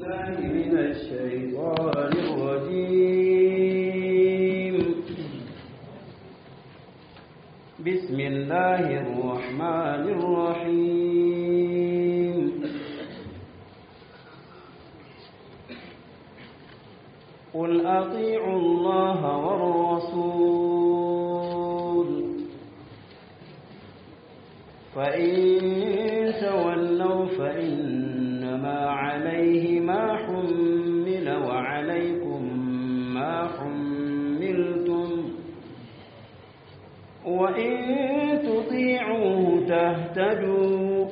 بالله من الشيطان الرجيم بسم الله الرحمن الرحيم قل أطيعوا الله والرسول فإن تولوا فإنما عليه ما حمل وعليكم ما حملتم وإن تطيعوه تهتدوا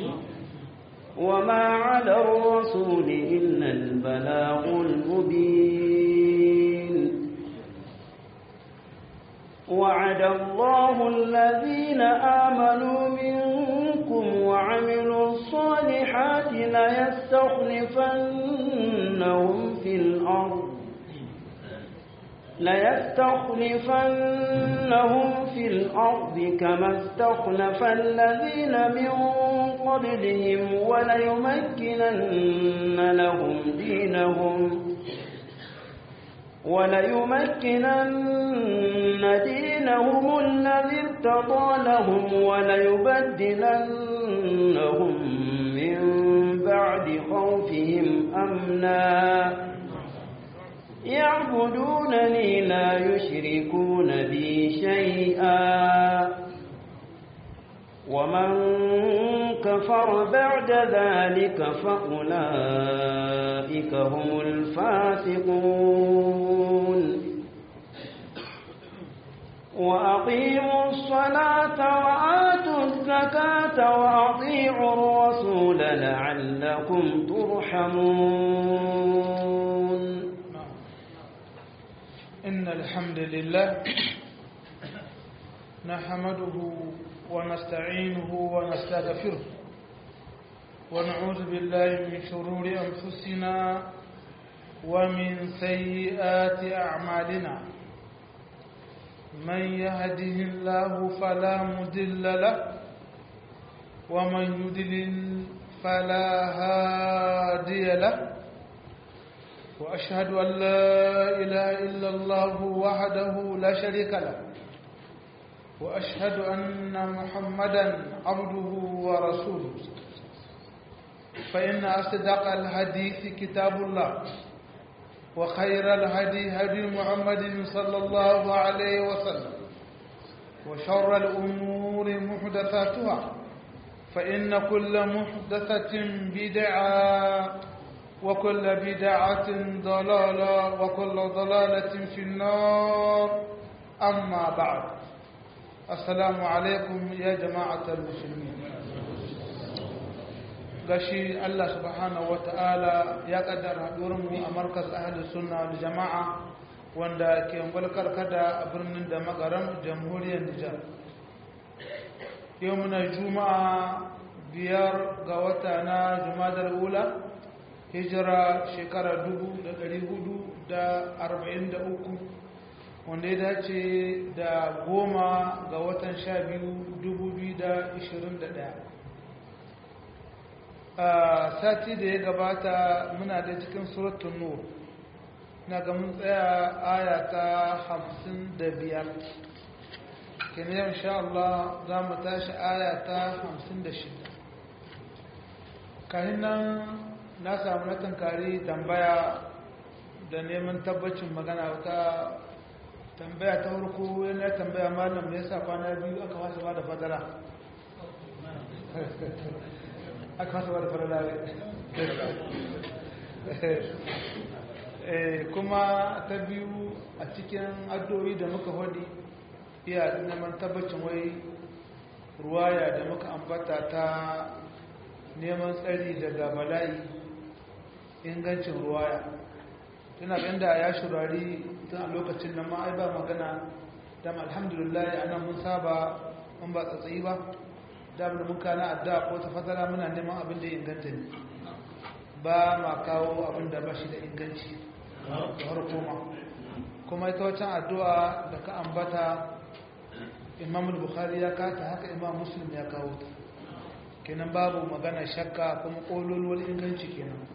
وما على الرسول إلا البلاغ المبين وعد الله الذين آمنوا منكم وعملوا الصالحات ليستخلفنهم في الأرض ليستخلفنهم في الأرض كما استخلف الذين من قبلهم وليمكنن لهم دينهم وليمكنن دينهم الذي ارتضى لهم وليبدلنهم من بعد خوفهم أمنا يعبدونني لا يشركون بي شيئا ومن كفر بعد ذلك فأولئك هم الفاسقون وأقيموا الصلاة وآتوا الزكاة وأطيعوا الرسول لعلكم ترحمون إن الحمد لله نحمده ونستعينه ونستغفره ونعوذ بالله من شرور أنفسنا ومن سيئات أعمالنا من يهده الله فلا مضل له ومن يضلل فلا هادي له وأشهد أن لا إله إلا الله وحده لا شريك له وأشهد أن محمدا عبده ورسوله فإن أصدق الحديث كتاب الله وخير الهدي هدي محمد صلى الله عليه وسلم وشر الأمور محدثاتها فإن كل محدثة بدعة وكل بدعة ضلالة وكل ضلالة في النار أما بعد السلام عليكم يا جماعة المسلمين gashi Allah subhanahu wa ta'ala ya kaddara mu a markas ahli sunna da jama'a wanda ke gwalkar kada a birnin da magaram jamhuriyar Nijar yau muna juma'a biyar ga wata na jumadar ula hijira shekara uku, wanda ya dace da goma ga watan sha biyu ɗaya. a sati da ya gabata muna da cikin suratun nur na ga mun tsaya aya ta hamsin da biyar kenan insha Allah za mu tashi aya ta hamsin da shida kahin nan na samu na tankari tambaya da neman tabbacin magana wata tambaya ta farko yana tambaya malam me yasa kwana biyu aka wasa ba da fadara aka wasa ba da fadara kuma ta biyu a cikin addu'o'i da muka hadi iya neman tabbacin wai ruwaya da muka ambata ta neman tsari daga bala'i ingancin ruwaya tana inda ya shurari tun a lokacin nan ma ai ba magana dam alhamdulillah ana mun saba mun ba tsatsayi ba dam da mun kana adda ko ta fatara muna neman abin da inganta ne ba ma kawo abin da ba shi da inganci da har koma kuma ita wancan addu'a da ka ambata imam bukhari ya kata haka imam muslim ya kawo ta kenan babu magana shakka kuma kololuwar inganci kenan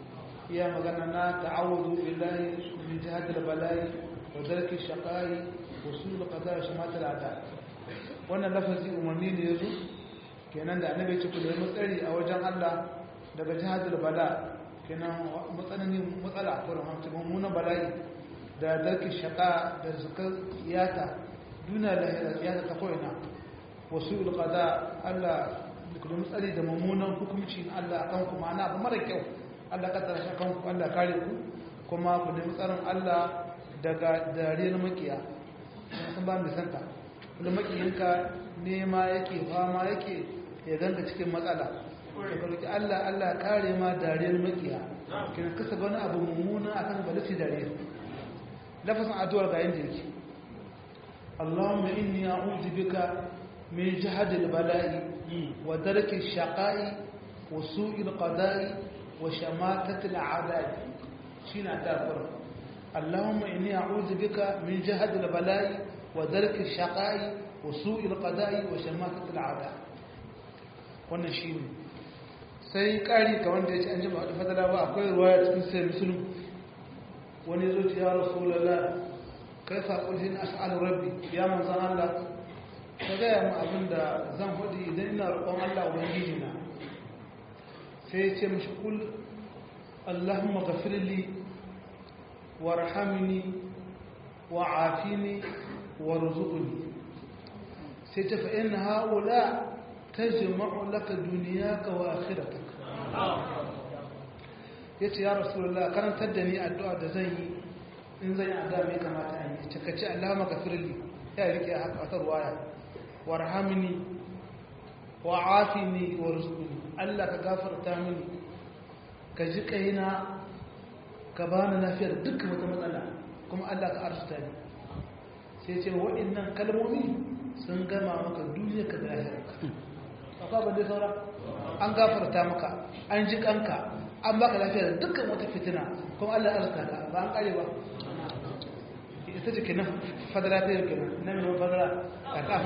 iya magana na ta'awudu billahi min jihadil bala'i wa darki shaqai wa sul qada wa shamatal ada wannan lafazi umarni ne yazo kenan da annabi ya ce ku nemi tsari a wajen Allah daga jihadil bala kenan matsananin matsala ko rahmatu mummunan bala'i da darki shaqa da zakar iyata duna lahira iyata ta koina wa sul qada Allah ku nemi tsari da mummunan hukunci na Allah akan ku ma'ana abu mara kyau Allah ka tsara kan ku Allah kare ku kuma ku nemi tsarin Allah daga dariyar makiya sun ba mu santa wanda makiyinka nema yake fama yake ya ganka cikin matsala ka roki Allah Allah kare ma dariyar makiya kina kasa wani abu mummuna akan balati dariyar lafazin addu'ar ga yin jirki Allahumma inni a'udhu bika min jahdi al-bala'i wa darki ash-shaqa'i wa su'i al-qada'i وشماتة الأعداء شين أتاكر اللهم إني أعوذ بك من جهد البلاء ودرك الشقاء وسوء القضاء وشماتة الأعداء wannan shi ne sai ƙari ka wanda ya ce an jima da fadala ba akwai ruwaya cikin sai musulun wani zo ce ya rasu lalla kai faƙul hin as'al rabbi ya manzan Allah ka gaya mu abin da zan faɗi idan ina roƙon Allah ubangiji na sai ya ce mashi kul Allahumma gafirli warhamni wa'afini warzuqni sai ta fa inna haula tajma'u laka dunyaka wa akhiratak yace ya rasulullah karantar da ni addu'a da zan yi in zan yi addu'a mai kamata a yi cikace Allahumma gafirli ya rike haka wata ruwaya warhamni wa'afini warzuqni Allah ka gafarta mini ka ji kaina ka bani lafiyar dukkan wata matsala kuma Allah ka arzuta ni sai ce waɗannan kalmomi sun gama maka duniya ka da lahira akwai abin da saura an gafarta maka an ji kanka an baka lafiyar dukkan wata fitina kuma Allah ya arzuta ka ba an kare ba ita ce kenan fadara ta yi kenan na mai fadara ka ta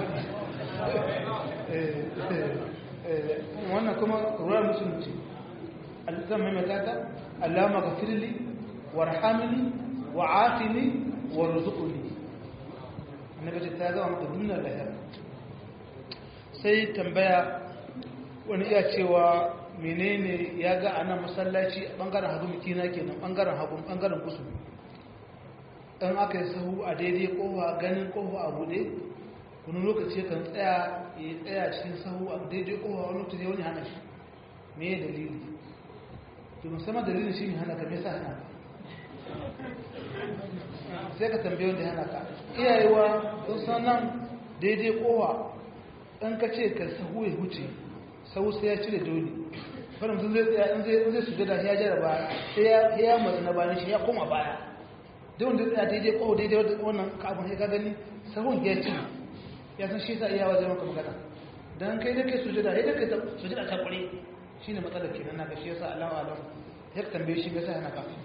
faɗi wannan kuma ruwan musulunci zan maimaita ta allama gafirli warhamni wa'afini warzuqni annabi ce ta zama maka dunnar lahira sai tambaya wani iya cewa menene ya ga anan masallaci bangaren hagu mitina kenan bangaren hagu bangaren kusu dan aka yi sahu a daidai kofa ganin kofa a bude wani lokaci kan tsaya ya tsaya cikin sahu a daidai kowa wani lokaci wani hana shi me ya dalili to musamman dalilin shi ne hana ka me sa hana ka sai ka tambaye wanda hana ka iyayewa sun san nan daidai kowa ɗan ka ce ka sahu ya huce sahu sai ya cire dole wani mutum zai tsaya in zai su gada ya jara baya sai ya matsa na bayan shi ya koma baya da wanda tsaya daidai kowa daidai wannan kafin ya ka gani sahun ya cire ya san shi sa iya wajen maka magana don kai da kai sujada ya da kai sujada ta kware shi ne matsalar kenan na gashi yasa Allah alam ya tambaye shi gasa yana kafi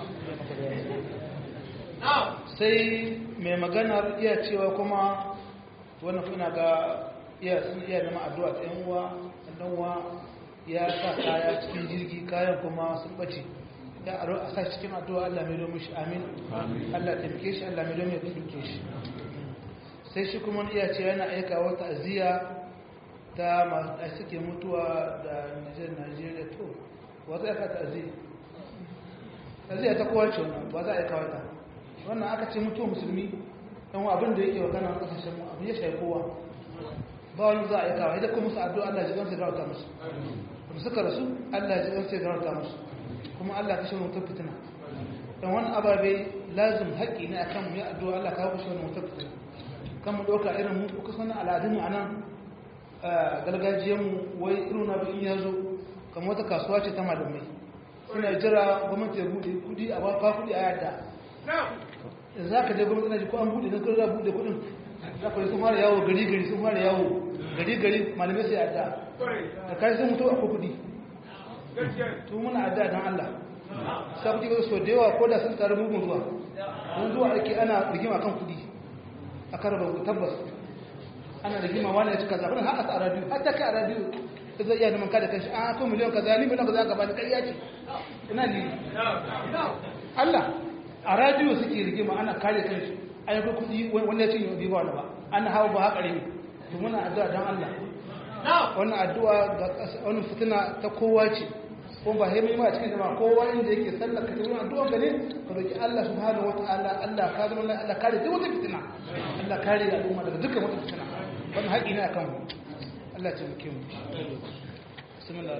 sai mai maganar iya cewa kuma wannan kuna ga iya sun iya zama addu'a ta yan uwa dan uwa ya sa kaya cikin jirgi kayan kuma sun bace ya a sa cikin addu'a Allah mai domin shi amin Allah taimake shi Allah mai domin ya duke shi sai shi kuma iya ce yana aika wata aziya ta masu suke mutuwa da nijar najeriya to wata aika ta aziya aziya ta kowace wannan ba za a aika wata wannan aka ce mutuwa musulmi ɗan abin da yake wa kanan ƙasashen mu abin ya shayi kowa ba wani za a aika wa idan kuma musu addu'a Allah ji gansu garauta musu kuma suka rasu Allah ji gansu garauta musu kuma Allah kashe mutum fitina dan wani ababe lazim haƙƙi ne akan mu yi addu'a Allah kawo kashe mutum fitina kan mu ɗauka irin mu kuka sanar al'adunmu a nan gargajiyanmu wai irin na in ya zo kamar wata kasuwa ce ta malamai suna jira gwamnati ya buɗe kudi a ba kudi a yadda za ka je gwamnati na ji ko an buɗe na kudi za buɗe kudin za ka yi sun fara yawo gari gari sun fara yawo gari gari malamai sai yadda da kai sun mutu akwai kudi to muna adda don Allah sai kudi ga so da yawa ko da sun taru mugun zuwa mun zuwa ake ana rigima kan kudi a karaba tabbas ana da gima wani ya ci kaza har a radiyo har ta kai a radiyo zai iya neman kada kanshi a ko miliyan kaza ni miliyan kaza ka bani ƙarya ce ina ne Allah a radiyo suke rigima ana kare kansu ai ga kudi wanda ya ce yau ba wani ba ana hawa ba haƙari ne to muna addu'a don Allah wannan addu'a ga wani fitina ta kowa ce ko ba haimi ma cikin jama'a kowa inda yake sallar ka tabbata addu'a ka ne ka roki Allah subhanahu wataala Allah ka zama Allah kare duk wata fitina Allah kare al'umma daga dukkan wata fitina wannan haƙi ne akan mu Allah ya taimake mu bismillah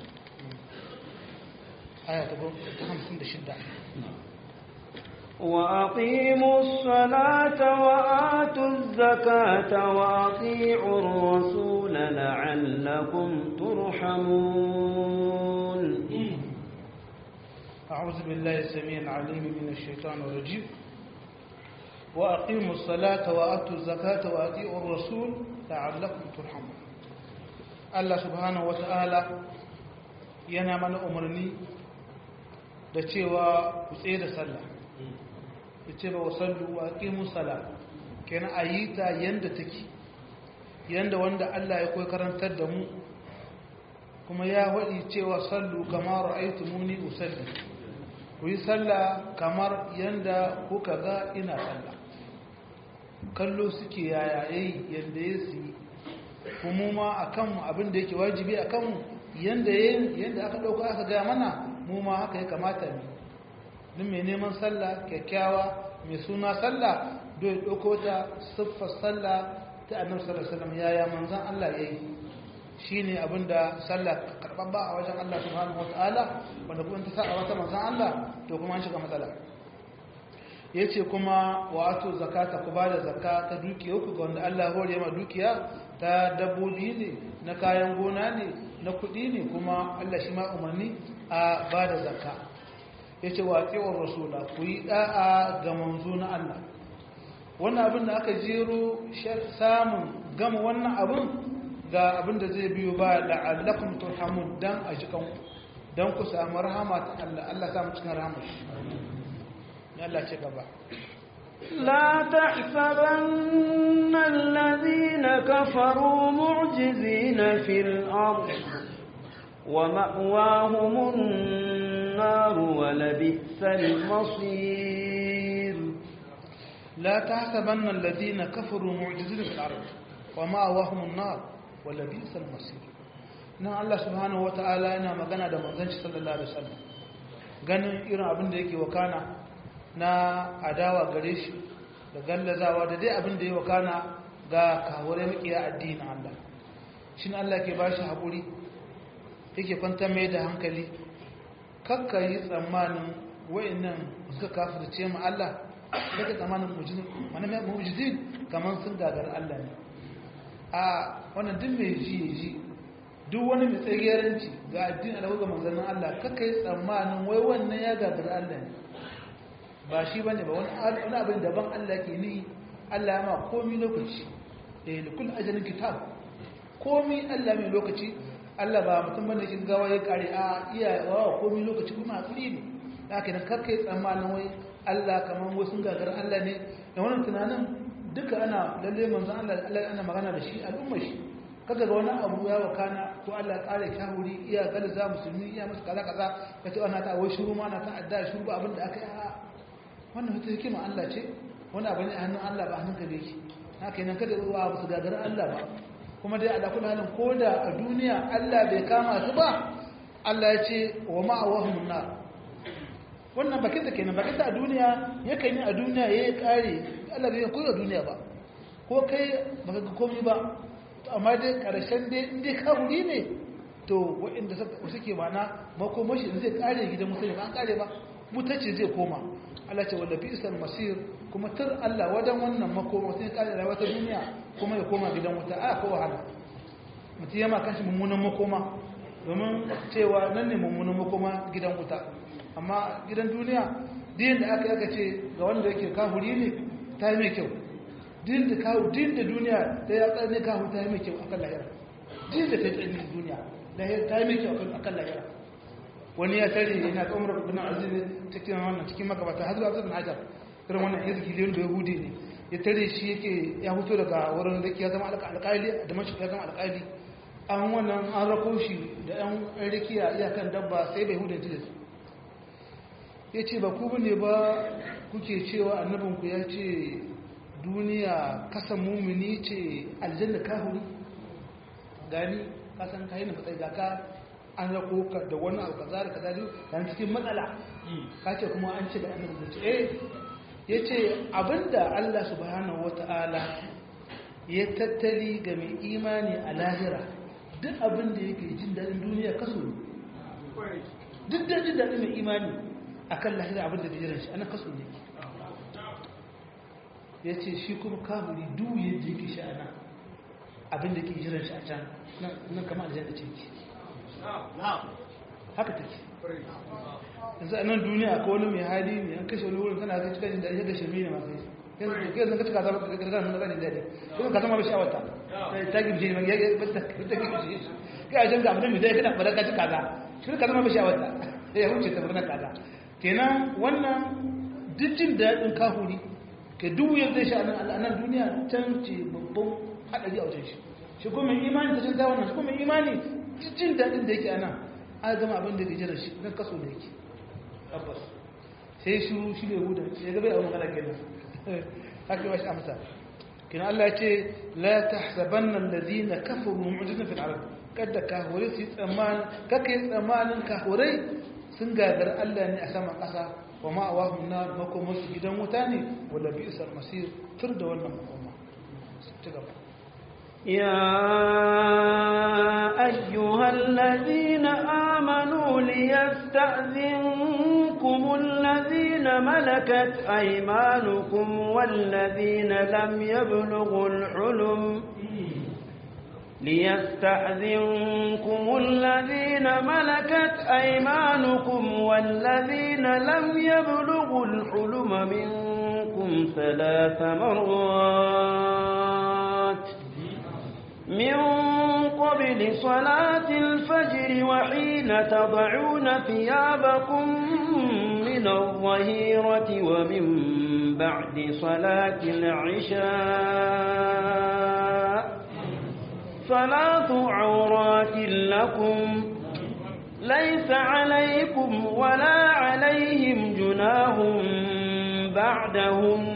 aya ta 56 وأقيموا الصلاة وآتوا الزكاة وأطيعوا الرسول لعلكم ترحمون أعوذ بالله السميع العليم من الشيطان الرجيم وأقيموا الصلاة وآتوا الزكاة وأطيعوا الرسول لعلكم ترحمون الله سبحانه وتعالى yana mana umarni da cewa ku tsaye da sallah ya ce ba wasallu wa ƙimu sala kenan a yi ta yadda take yadda wanda Allah ya koyi karantar da mu kuma ya waɗi cewa sallu kamar ra'aitu muni usalli ku yi sallah kamar yadda kuka ga ina sallah kallo suke yayaye yadda ya su yi kuma ma a kanmu abin da yake wajibi a kanmu yadda yadda aka ɗauka aka gaya mana mu ma haka ya kamata ne duk mai neman sallah kyakkyawa mai suna sallah don ya ɗauko ta siffar sallah ta annabi sallallahu alaihi wasallam yaya manzon Allah yayi shine abinda sallah karɓar ba a wajen Allah subhanahu wataala wanda kuma ta sa a wata manzon Allah to kuma an shiga matsala yace kuma wa atu zakata ku bada zakka ta dukiya ku ga wanda Allah hore ma dukiya ta dabbobi ne na kayan gona ne na kuɗi ne kuma Allah shi ma umarni a bada zakka ya ce waƙewar rasula ku yi ɗa'a ga manzo na Allah wannan abin da aka jero samun gama wannan abin ga abin da zai biyo ba la'allakum turhamun dan a jikan dan ku samu rahama ta Allah Allah samu cikin rahama shi ne Allah ce gaba لا تحسبن الذين كفروا معجزين في الأرض ومأواهم النار ولبئس المصير لا تحسبن الذين كفروا معجزين في الأرض ومأواهم النار ولبئس المصير nan Allah subhanahu wata'ala yana magana da manzanci sallallahu alaihi wasallam ganin irin abin da yake wakana na adawa gare shi da gallazawa da dai abin da ya wakana ga kawure makiya addinin Allah shin Allah ke bashi haƙuri yake kwanta mai da hankali kakka yi tsammanin wa'annan suka kafirce mu Allah daga tsammanin mujizin kamar sun gagar Allah ne a wannan duk mai ji ya ji duk wani mai tsagiyaranci ga addini da ga manzannin Allah kakka yi tsammanin wai wannan ya gagar Allah ne ba shi bane ba wani abin daban Allah ke ni Allah ya ma komi lokaci da ya likul ajalin kitab komi Allah mai lokaci Allah ba mutum bane kin gawa ya kare a iya wa komi lokaci kuma a tsiri ne haka nan kakkai tsammanin wai Allah kaman wasu gagar Allah ne da wannan tunanin duka ana lalle manzon Allah Allah ana magana da shi al'umma shi kaga ga wani abu ya wakana ko Allah ya kare kahuri iya galza musulmi iya musu kaza kaza kace wannan ta wai shiru ma na ta adda shiru ba abin da aka yi a wannan wata hikima Allah ce wani abu ne a hannun Allah ba hannun ka da yake haka nan kada ruwa ba su gagara Allah ba kuma dai a dakuna halin ko da a duniya Allah bai kama su ba Allah ya ce wa ma'awahum nar wannan bakin da kenan bakin da a duniya yakan yi a duniya yayi kare Allah bai koyi a duniya ba ko kai baka ga komai ba amma dai karshen dai in dai kaburi ne to waɗanda suke mana makomashi zai kare gidan musulmi ba an kare ba mutacce zai koma Allah ce wanda bi'sal masir kuma tur Allah wajen wannan makoma sai kare rayuwa ta duniya kuma ya koma gidan wuta a ko wahala mutum yama kanshi mummunan makoma domin cewa nan ne mummunan makoma gidan wuta amma gidan duniya din da aka yaka ce ga wanda yake kafuri ne ta yi mai kyau din da kawo din da duniya ta ya tsare kawo ta yi mai kyau akan lahira din da ta yi tsare duniya ta yi mai kyau akan lahira wani ya tare yana tsomar rubin aziz cikin wannan cikin magabata har zuwa zubin hajar irin wannan izgi liyan da yahudi ne ya tare shi yake ya fito daga wurin da ya zama alƙali da mashi ya zama alƙali an wannan an rako shi da yan rikiya iyakan dabba sai bai hudun tilis ya ce ba ku ne ba kuke cewa annabinku ya ce duniya kasan mumini ce aljanna kahuri gani kasan kayi na matsayi ga ka an rako ka da wani abu kaza da kaza dan cikin matsala ka ce kuma an ce da annabi ce eh yace abinda Allah subhanahu wataala ya tattali ga mai imani a lahira duk abinda yake jin dadin duniya kaso ne duk da jin dadin mai imani akan lahira abinda da jiran shi ana kaso ne yace shi kuma kafiri duk yadda yake shi ana abinda ke jiran shi a can nan kamar aljanna ce ki haka take yanzu a nan duniya ko wani mai hali ne an kashe wani wurin kana zai cikin da ya gashe mini masu yi yanzu ka cika zama gargar mun gani daɗi kuma ka zama bai sha'awata ta gimshe ne ya ta gimshe kai a jan ga abin da zai kana bada ka ci kaza shi ka zama bai sha'awata ya wuce ta birnin kaza kenan wannan duk jin daɗin kahuri ke duk yadda zai sha a nan duniya can ce babban haɗari a wajen shi shi kuma imani ta canza wannan shi kuma imani jin daɗin da yake ana an gama abin da gajiyar shi don kaso da yake tabbas sai shi shi ne huda ya gaba yawon magana kenan haka yi wasu amsa kina Allah ya ce la tahsabanna alladhina kafaru mu'jizatan fil arab kada kahure su tsammanin kake tsammanin kahurai sun gagar Allah ne a saman ƙasa wa ma awahum nar makoma su gidan wuta ne wala bi'sal masir tur da wannan makoma ci gaba يا أيها الذين آمنوا ليستأذنكم الذين ملكت أيمانكم والذين لم يبلغوا الحلم ليستأذنكم الذين ملكت أيمانكم والذين لم يبلغوا الحلم منكم ثلاث مرات من قبل صلاة الفجر وحين تضعون ثيابكم من الظهيرة ومن بعد صلاة العشاء ثلاث عورات لكم ليس عليكم ولا عليهم جناه بعدهم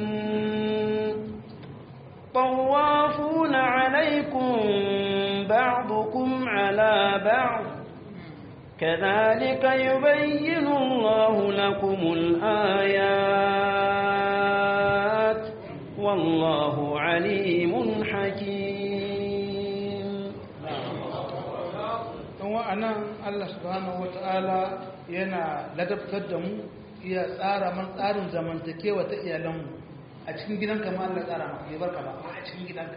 طوافون عليكم بعضكم على بعض كذلك يبين الله لكم الآيات والله عليم حكيم wa'anan Allah subhanahu wata'ala yana ladabtar da mu iya tsara man tsarin zamantakewa ta iyalanmu a cikin gidanka ma Allah tsara maka bai barka ba a cikin gidanka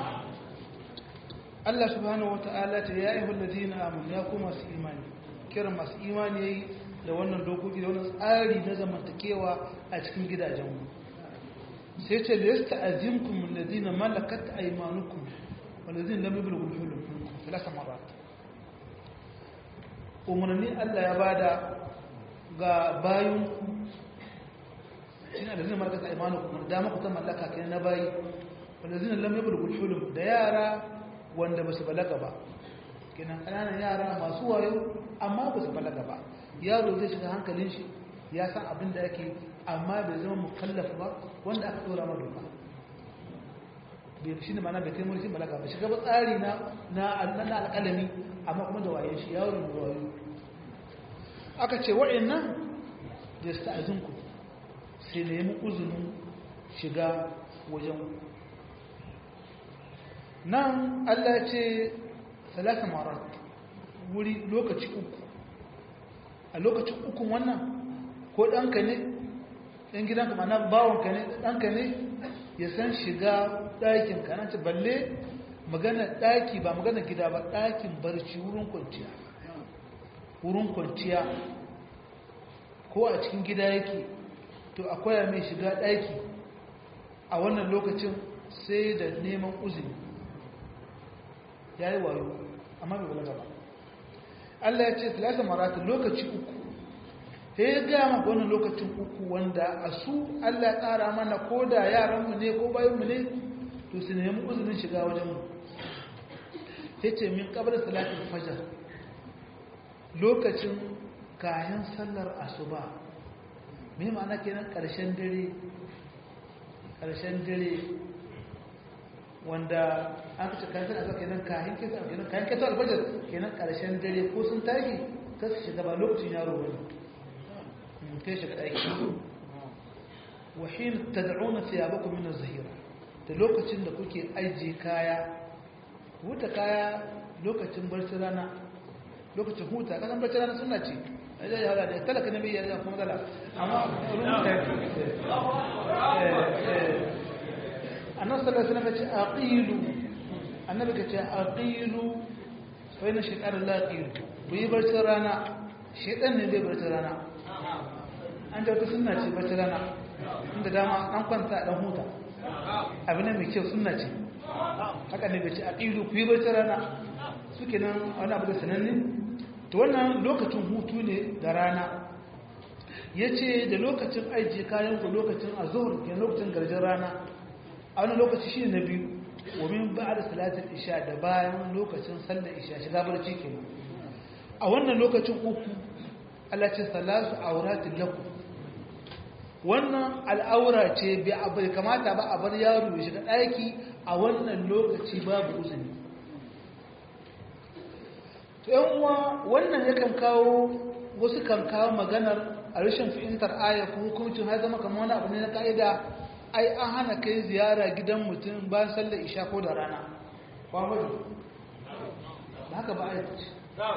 Allah subhanahu wata'ala ta ya ayyuhal ladina amanu ya kuma masu imani kiran masu imani yayi da wannan dokoki da wannan tsari na zamantakewa a cikin gidajenmu sai ce da yasta azimkum alladina malakat aymanukum walladina lam yablughu al-hulum thalatha marat umarni Allah ya bada ga bayanku shine da zai markata imanukum da muku ta mallaka kai na bayi walladina lam yablughu al-hulum da yara wanda basu balaga ba kenan kananan yara masu wayo amma basu balaga ba yaro zai shiga hankalin shi ya san abin da yake amma bai zama mukallaf ba wanda aka dora ma doka bai shi ne mana bai kai mulkin balaga ba shiga ba tsari na na alƙalami amma kuma da waye shi yaro da wayo aka ce wa'annan da sta'azinku sai nemi uzunin shiga wajen nan Allah ya ce salasa marat wuri lokaci uku a lokacin ukun wannan ko ɗanka ne ɗan gidanka mana bawonka ne ɗanka ne ya san shiga ɗakinka nan ce balle magana ɗaki ba magana gida ba ɗakin barci wurin kwanciya wurin kwanciya ko a cikin gida yake to akwai mai shiga ɗaki a wannan lokacin sai da neman uzini ya yi wayo amma bai balaga ba Allah ya ce talata marata lokaci uku sai ya gaya maka wannan lokacin uku wanda a su Allah ya tsara mana ko da yaranmu ne ko bayanmu ne to su nemi uzinin shiga wajenmu sai ce min kabar salatin fajar lokacin kayan sallar asuba me ma'ana kenan ƙarshen dare ƙarshen dare wanda an kace kan sai kenan kayan kisa kenan kayan kisa alfajar kenan ƙarshen dare ko sun tashi ta su shiga ba lokacin yaro bane kai shiga aiki wa hin tad'una thiyabakum min az-zahira da lokacin da kuke aje kaya huta kaya lokacin barci rana lokacin huta kasan barci rana sunna ce ajai ya da talaka nabi ya kuma dala amma rubuta annabi sallallahu alaihi wasallam ya ce aqilu annabi ka ce aqilu fa inna shaytan la yaqilu ku yi barci rana shaytan ne bai barci rana an da sunna ce barci rana inda dama an kwanta dan huta abin ne mai kyau sunna ce haka ne bai ce aqilu ku yi barci rana suke nan wani abu da sananne to wannan lokacin hutu ne da rana ya ce da lokacin ajiye kayan ku lokacin a zuhur ke lokacin garjin rana a wani lokaci shi na biyu wamin ba da salatar isha da bayan lokacin sallar isha shiga barci ke a wannan lokacin uku Allah ce salasu auratin laku wannan al'aura ce bai kamata ba a bar yaro ya shiga ɗaki a wannan lokaci babu uzuri yan uwa wannan yakan kawo wasu kan kawo maganar a rashin fahimtar aya ko hukuncin har zama kamar wani abu ne na ka'ida ai an hana kai ziyara gidan mutum bayan sallar isha ko da rana kwamadu ba haka ba aya ce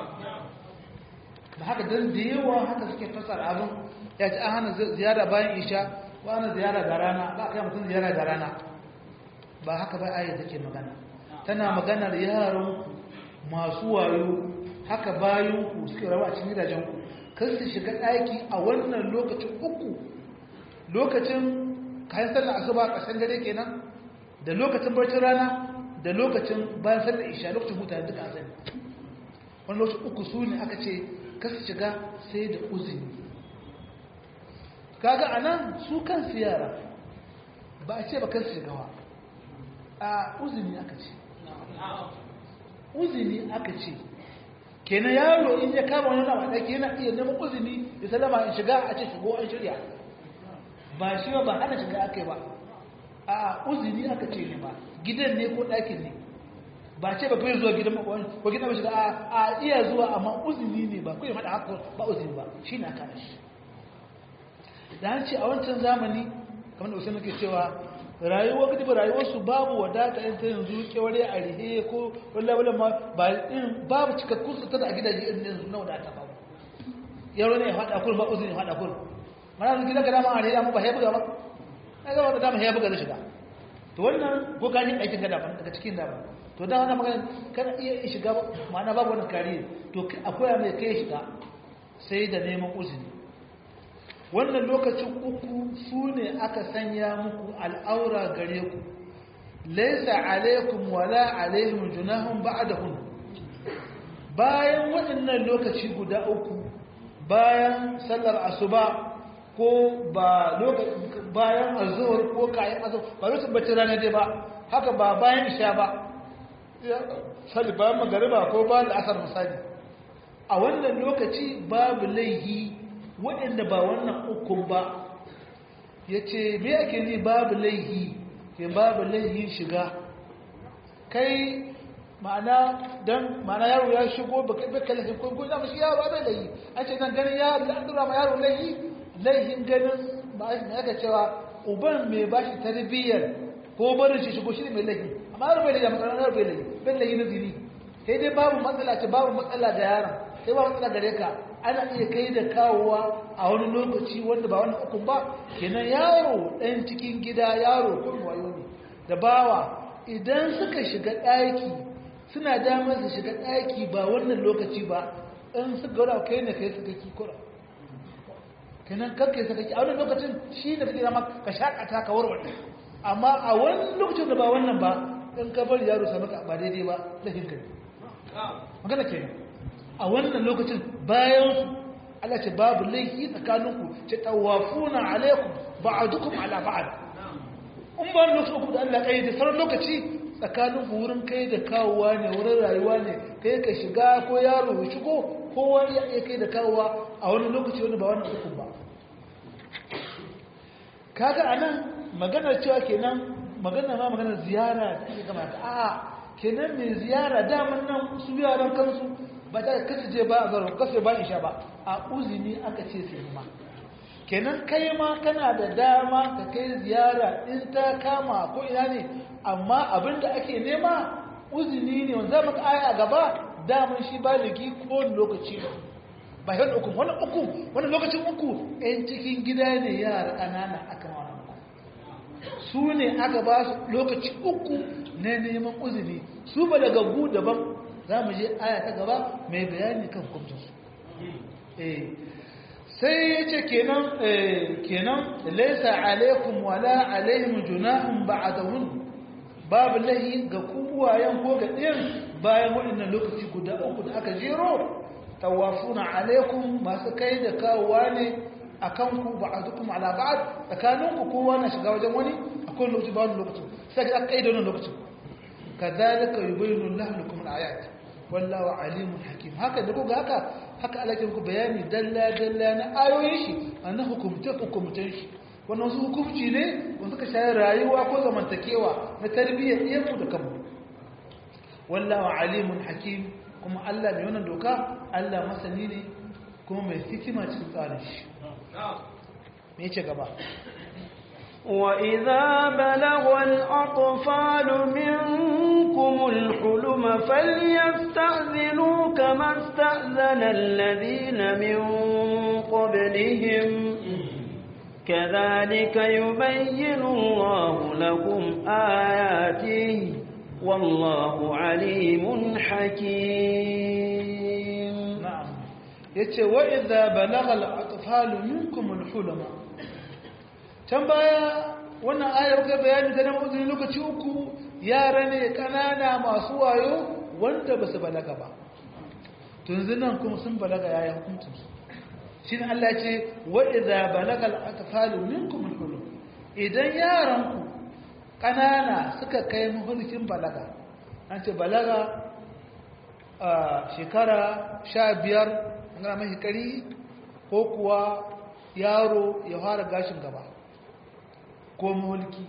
ba haka don da yawa haka suke fasar abin ya ce an hana ziyara bayan isha ba hana ziyara da rana ba kai mutum ziyara da rana ba haka ba aya take magana tana maganar yaran masu wayo haka bayanku suke rawa a cikin gidajenku kan su shiga ɗaki a wannan lokacin uku lokacin kayan sallar asuba a ƙasan dare kenan da lokacin barcin rana da lokacin bayan sallar isha lokacin huta duka sani wani lokacin uku su ne aka ce kan su shiga sai da uzini kaga a nan su kan su yara ba a ce ba kan su shiga wa a uzini aka ce uzini aka ce kenan yaro in ya kama wani nama ɗaki yana iya neman uzini ya salama in shiga a ce shigo an shirya ba shi ba ba hana shiga aka yi ba a uzini aka ce ne ba gidan ne ko ɗakin ne ba ce ba kai zuwa gidan makwani ko gidan ba shiga a iya zuwa amma uzini ne ba kai faɗa haka ba uzini ba shi na kana shi da an ce a wancan zamani kamar da wasu nake cewa rayuwar gidi rayuwarsu babu wadata yin ta yanzu keware a rihe ko wallawala ma ba in babu cikakkun su tana a gidaje irin yanzu na wadata babu yaro ne ya faɗa kurin ba uzuri ya faɗa kurin mana su gidan ka dama a rihe ba ya buga ba na gaba da dama ya buga da shiga to wannan ko ka ji aikin gada daga cikin dama to da wannan magana kana iya shiga ma'ana babu wannan kariya to akwai mai kai shiga sai da neman uzuri wannan lokacin uku su ne aka sanya muku al'aura gare ku laisa alaikum wala alaihim junahun ba'dahun bayan waɗannan lokaci guda uku bayan sallar asuba ko ba bayan azhur ko kayan azhur ba lokacin bacci rana dai ba haka ba bayan isha ba sali bayan magariba ko bayan asar misali a wannan lokaci babu laihi waɗanda ba wannan ukun ba ya ce me ake ni babu laihi ke babu laihin shiga kai ma'ana don ma'ana yaro ya shigo ba kai bai kalafin ko ko zama shi yaro bai laihi an ce nan ganin yaro da an dura ma yaro laihi laihin ganin ba shi ne aka cewa uban mai ba shi tarbiyyar ko barin shi shigo shi ne mai laihi amma yaro bai laihi amma yaro bai laihi bai laihi na zini sai dai babu matsala ce babu matsala da yaron sai ba matsala gare ka ana iya kai da kawowa a wani lokaci wanda ba wani hukun ba kenan yaro ɗan cikin gida yaro kun wayo ne da bawa idan suka shiga ɗaki suna damar su shiga ɗaki ba wannan lokaci ba in suka gaura kai ne kai suka ki kura kenan kakkai suka ki a wani lokacin shi ne kake zama ka shakata ka warware amma a wani lokacin da ba wannan ba in ka bari yaro sami ka ba daidai ba lahin kai magana kenan a wannan lokacin bayan Allah ce babu laifi tsakaninku ce tawafuna alaikum ba'dukum ala ba'd in ba lokacin ku da Allah kai da sauran lokaci tsakaninku wurin kai da kawowa ne wurin rayuwa ne kai ka shiga ko yaro ya shigo kowa ya iya kai da kawowa a wani lokaci wani ba wannan hukun ba kaga anan maganar cewa kenan maganar ma maganar ziyara da ake kamata a kenan mai ziyara daman nan su yaran kansu ba ta kasu je ba a zaro kasu ba isha ba a uzini aka ce su ma kenan kai ma kana da dama ka kai ziyara in ta kama ko ina ne amma abinda ake nema uzini ne wanda zama ka aya a gaba daman shi baligi ko lokaci ba yan uku wani uku wani lokacin uku yan cikin gida ne yara ƙanana aka wani su ne aka ba su lokaci uku na neman uzini su ba daga gu daban za mu je aya ta gaba mai bayani kan hukuncinsu sai ya ce kenan kenan laisa alaikum wala alaihim junahun ba'dahun babu lahi ga kuwayen ko ga ɗin bayan waɗannan lokaci guda uku da aka jero tawafuna alaikum masu kai da kawowa ne a kanku ba'dukum ala ba'd tsakaninku kowa na shiga wajen wani akwai lokaci ba wani lokacin sai ka kai da wannan lokacin kadhalika yubayyinu Allahu lakum al-ayat wallahu alimun hakim haka da kuga haka haka Allah ke muku bayani dalla dalla na ayoyin shi annan hukumta hukumtan shi wannan wasu hukunci ne wanda suka shayi rayuwa ko zamantakewa na tarbiyyar iyanku da kanmu wallahu alimun hakim kuma Allah mai wannan doka Allah masani ne kuma mai hikima cikin tsarin shi me yace gaba وإذا بلغ الأطفال منكم الحلم فليستأذنوا كما استأذن الذين من قبلهم كذلك يبين الله لكم آياته والله عليم حكيم نعم yace wa idza balagha al-atfalu minkum al-hulama can baya wannan ayar ga bayani da nan uzuri lokaci uku yara ne kanana masu wayo wanda basu balaga ba to yanzu nan kuma sun balaga yayin hukuncin su shine Allah ce wa idza balagha al-atfalu minkum al-hulum idan yaran ku kanana suka kai muhulkin balaga an ce balaga a shekara sha biyar ana mai kari ko kuwa yaro ya fara gashin gaba ko mulki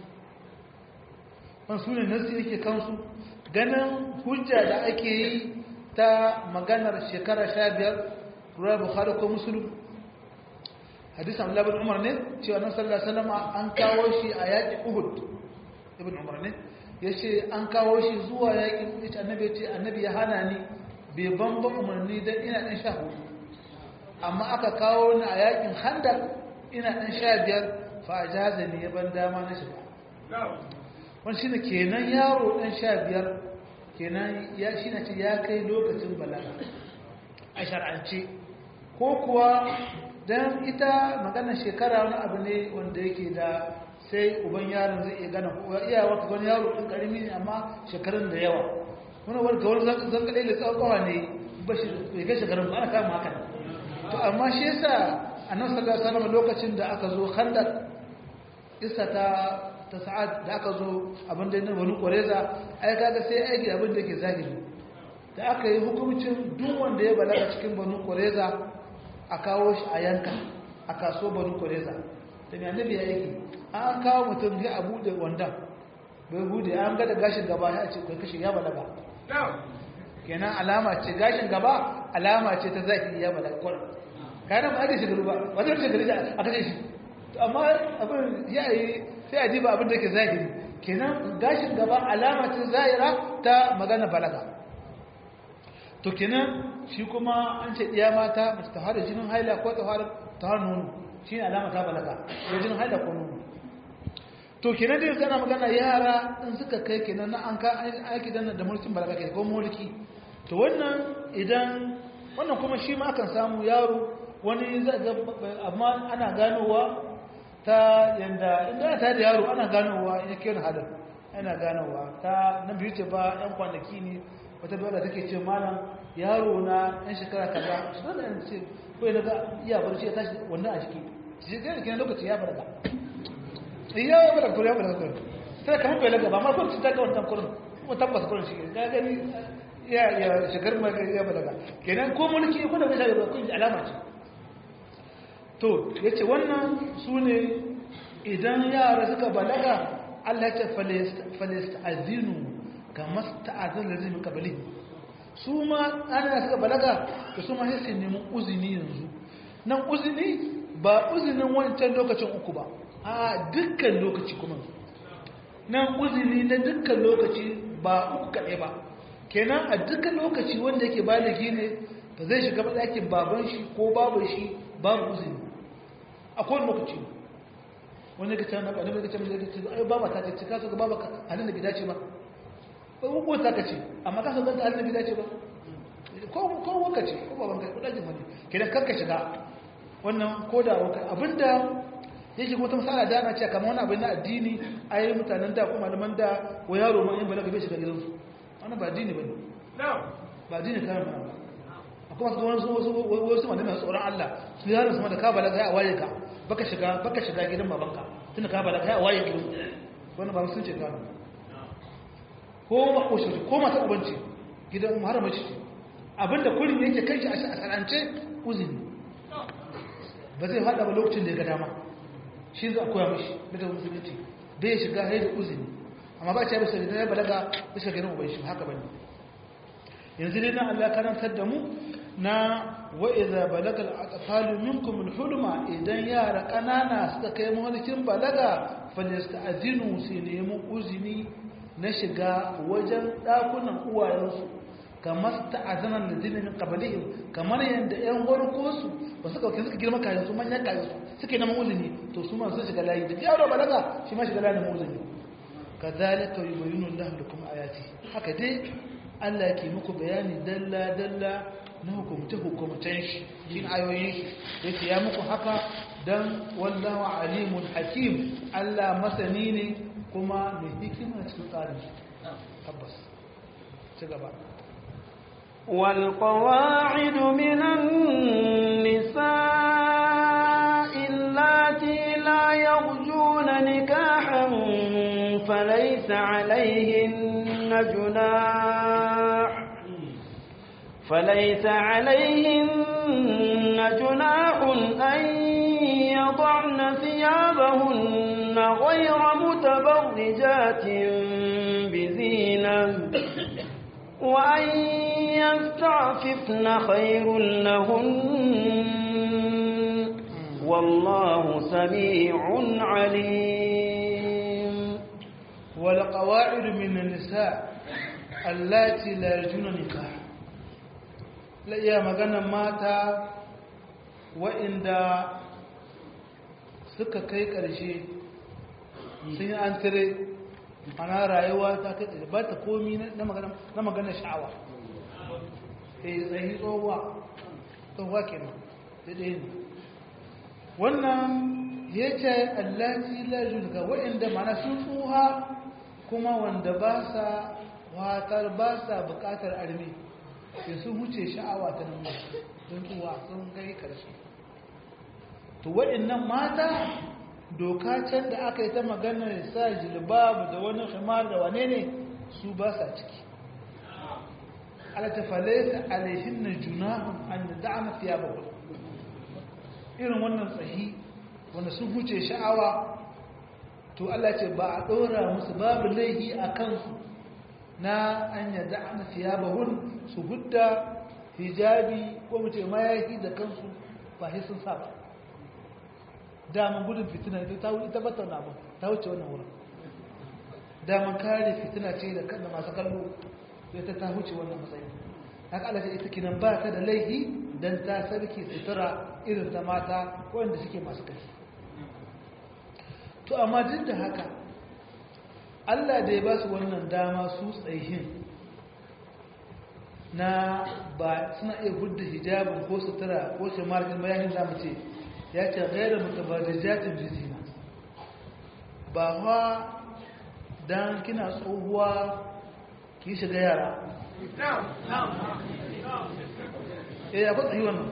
wani su ne nasi yake kansu ganin hujja da ake yi ta maganar shekara sha biyar ruwa bukhari ko musulun hadisan labin umar ne cewa nan sallallahu salama an kawo shi a yaƙi uhud ibn umar ne ya ce an kawo shi zuwa yaƙin ita annabi ce annabi ya hana ni bai ban ba umarni don ina ɗan sha hudu amma aka kawo ni a yaƙin handar ina ɗan sha biyar fajaza ne ya ban dama na shiga wani shi ne kenan yaro ɗan sha biyar kenan ya shi na ce ya kai lokacin balaga a shar'ance ko kuwa don ita maganar shekara wani abu ne wanda yake da sai uban yaron zai iya gana ko iya wata wani yaro ɗin ƙarami ne amma shekarun da yawa wani wani ga wani zan kaɗai da tsawon ne ba shi bai kai shekarun ba ana kama haka to amma shi yasa a nan sallallahu alaihi wasallam lokacin da aka zo khandaq isa ta ta sa'ad da aka zo abin da yana wani ƙwareza ai kaga sai aiki abin da ke zahiri da aka yi hukumcin duk wanda ya balaga cikin banu ƙwareza a kawo shi a yanka a kaso banu ƙwareza da mai annabi ya aiki an kawo mutum ya abu da wandan bai bude an gada gashin gaba ya ce kai kashe ya balaga kenan alama ce gashin gaba alama ce ta zahiri ya balaga kwarar kayan ba ake shigaru ba ba zai shigaru da a kashe shi amma abin ya yi sai a diba abin da ke zahiri kenan gashin gaba alamacin zahira ta magana balaga to kenan shi kuma an ce ɗiya mata mace ta fara jinin haila ko ta fara nono shi ne alama ta balaga ko jinin haila ko nono to kenan dai kana magana yara in suka kai kenan na an ka aiki dan da mulkin balaga ke ko mulki to wannan idan wannan kuma shi ma akan samu yaro wani amma ana ganowa ta yanda inda ta da yaro ana ganowa ya ke hadar ana ganowa ta na biyu ce ba yan kwanaki ne wata dole take ce malam yaro na yan shekara kaza shi da yan ce ko ya daga iya barci ya tashi wannan a jiki shi ga kenan lokaci ya balaga iya ya balaga ko ya balaga ko sai kamar bai laga ba ma ko ta ga wannan kurin kuma tabbas kurin shi ga gani ya ya shekar ma ya balaga kenan ko mulki ko da bai sai ba kun alama ce to ya ce wannan su ne idan yara suka balaga Allah ya ce falasta'azinu kamar ta'azin da zai muka bali su ma ana suka balaga da su ma sai su nemi uzini yanzu nan uzini ba uzinin wancan lokacin uku ba a dukkan lokaci kuma nan uzini na dukkan lokaci ba uku kaɗai ba kenan a dukkan lokaci wanda yake baligi ne ba zai shiga ɗakin baban shi ko baban shi babu uzini a kowane lokaci wani ka can na ka can da ce ai baba ta ce ka so ga baba halin da bai dace ba ko ta ka ce amma ka so ga halin da bai dace ba ko ko wanka ce ko baban ka ko dajin wani kenan kar ka shiga wannan ko da wanka abinda yake ko ta misala da ana cewa kamar wani abin na addini ai mutanen da ko malaman da ko yaro ma in balaga bai shiga gidansu wannan ba addini bane ba addini kan ba akwai masu wasu wasu wasu malamai tsoron Allah su yaron su ma da ka balaga ya waye ka baka shiga baka shiga gidan babanka tunda ka bada kai a waye gidan wannan ba sun ce gano ko ba ko shi ko mata ubanci gidan muharrama ce abinda kullum yake kai shi a sarance uzini ba zai fada ba lokacin da ya ga dama shi za a koya mishi daga musulunci bai shiga haida uzini amma ba ce bisa gidan ya balaga bisa gidan uban shi haka bane yanzu dai na Allah karantar da mu na wa'iza balagal atfalu minkum al-hulma idan yara kanana suka kai mulkin balaga falasta'zinu su nemi uzini na shiga wajen dakunan uwayensu kamar ta'azana ladina min qablihim kamar yanda yan warko su ba suka kai suka girma kayan su manyan kayan su suke neman uzini to su ma sun shiga layi da yaro balaga shi ma shiga layi na uzini kadhalika yubayyinu Allahu lakum ayati haka dai Allah ke muku bayani dalla dalla na hukumce-hukumcen shi yin ayoyin shi yake ya muku haka don wallahu alimun hakim Allah masani ne kuma mai hikima cikin tsarin shi tabbas ci gaba والقواعد من النساء اللاتي لا يرجون نكاحا فليس عليهن جناح فليس عليهن جناح أن يضعن ثيابهن غير متبرجات بزينة وأن يستعففن خير لهن والله سميع عليم والقواعد من النساء اللاتي لا يرجون نكاح la iya maganan mata wa'inda suka kai ƙarshe sun yi an tire ana rayuwa ta kai ƙarshe ba ta komi na maganar sha'awa eh tsayi tsohuwa tsohuwa kenan da ɗaya ne wannan ya ce allaci lajin ga wa'inda mana sun tsoha kuma wanda ba sa watar ba sa buƙatar armi sai sun wuce sha'awa ta nan don tsuwa sun gai karshe to waɗannan mata doka can da aka yi ta maganar sa jilbabu da wani himar da wane ne su ba sa ciki alata falaita alaihin na junahun an da da'ana fiya ba irin wannan tsahi wanda sun wuce sha'awa to Allah ce ba a ɗora musu babu laihi a kansu na an yadda ana thiyabahun su hudda hijabi ko mace mayaki da kansu ba sai sun sa ba daman gudun fitina ita ta wuce tabbatar na ba ta wuce wannan wurin daman kare fitina ce da kan masu kallo ita ta wuce wannan matsayi haka Allah ita kinan ba ta da laifi dan ta sarki sutura irin ta mata wanda suke masu kai to amma duk da haka Allah da ya ba su wannan dama su tsayihin na ba suna iya hudda hijabin ko sutura ko shamarkin bayanin zamu ce ya ce gairar mutabadajatin jizina ba wa don kina tsohuwa ki shiga yara eh akwai tsayi wannan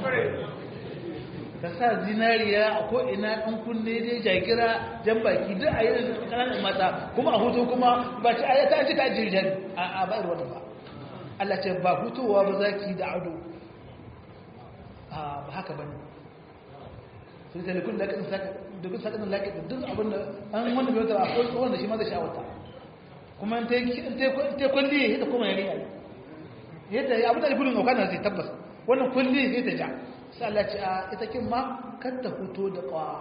ka sa zinariya a ko'ina ɗan kunne dai jagira jan baki duk a yi ƙananan mata kuma a hutu kuma ba ci ayyata ci ta jirgin a bayar wata ba Allah ce ba hutowa ba za ki da ado ba haka ba ne sun sai dukkan laƙin saka dukkan saka nan laƙin duk abin da an wanda bai wata akwai tsohon da shi ma zai sha wata kuma in ta kwalli ya ta kuma yari yayi yadda ya abu da gudun auka na zai tabbas wannan kwalli ya ta ja sai Allah ce a ita kin ma kar ta fito da kawa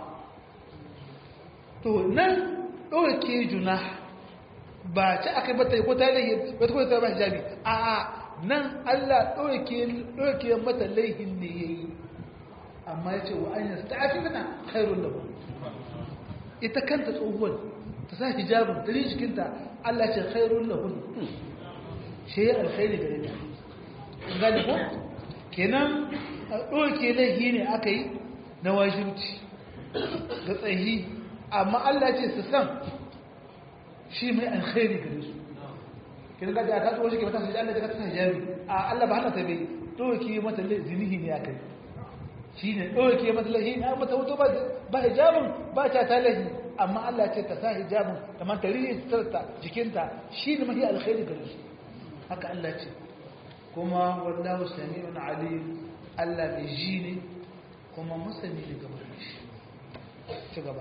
to nan ɗauke juna ba ci aka yi bata ko ta laihi ba ta ko ta ba hijabi a a nan Allah ɗauke mata laihin ne ya yi amma ya ce wa an yasta ta afi mana khairun lahu ita kanta tsohuwar ta sa hijabin ta jikinta Allah ce khairun lahu shi ya alkhairi gare ta gane ko kenan ɗauke laihi ne aka yi na wajibci ga tsayi amma Allah ce su san shi mai alkhairi gare su kin ga da ta tsoho shi ke mata sai Allah ya ta hijabi a Allah ba hana ta bai doke mata zinihi ne akai shine doke mata lahi na mata wuto ba ba hijabin ba ta ta lahi amma Allah ce ta sa hijabin ta man ta rihi ta jikinta shine mai alkhairi gare su haka Allah ce kuma wallahu sami'un alim Allah bai ji ne kuma musani ne gaba shi ci gaba